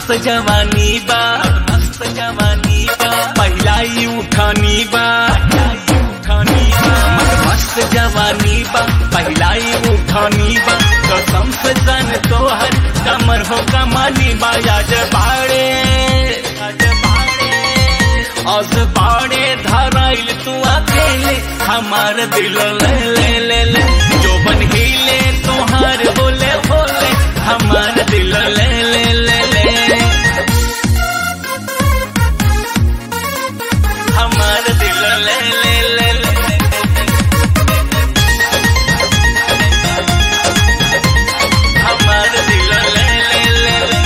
मस्त जवानी बा मस्त जवानी बा पहिला ही उठानी बा उठानी बा मस्त जवानी बा पहिला ही उठानी बा कसम से जान तो हर कमर हो कमानी बा आज बाड़े आज बाड़े आज बाड़े धराइल तू अकेले हमार दिल ले ले ले ले जो बन हिले तोहार बोले बोले हमार दिल ले ले ले ले हमार दिल ले ले ले ले हमार दिल ले ले ले ले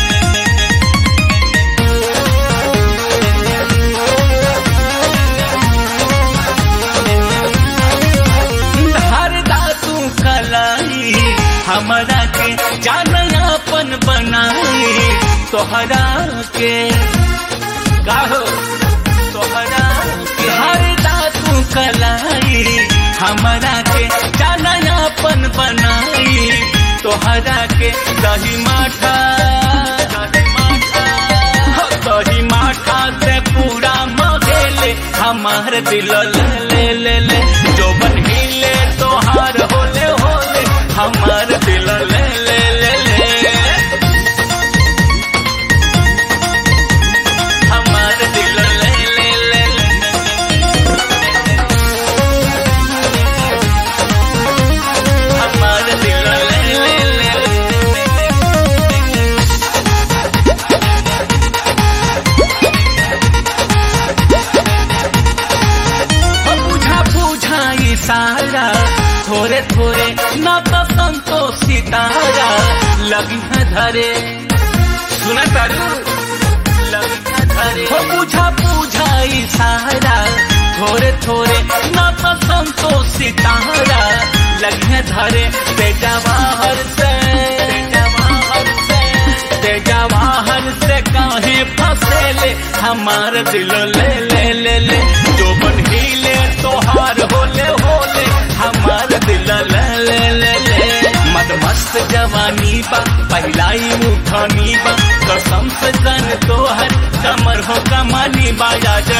हर दातू कलाई हमारा के जानयापन बनाई तोहरा के गाहो तोहरा के हर दातू कलाई हमारा के जानयापन बनाई तोहरा के दही माठा दही माठा हो दही माठा से पूरा मगेले हमार दिल ले ले ले ले जो बन हिले तोहार होले होले हमार दिल ले ले ले ले हमार दिल ले ले ले ले हमार दिल ले ले ले हो बुझा बुझा इशारा थोड़े थोड़े न तो संतोष सितारा लगी है धरे सुना तारू लगी है धरे हो बुझा बुझा इशारा थोड़े थोड़े न तो संतोष सितारा लगी है धरे बेटा बाहर से बेटा बाहर से तेजा बाहर से काहे फसेले हमार दिल ले ले ले ले जो बन हिले तोहार होले होले हमार दिल ले ले ले ले मद मस्त जवानी बा पहिलाई उठानी बा कसम से जन तोहर कमर हो कमानी बा आज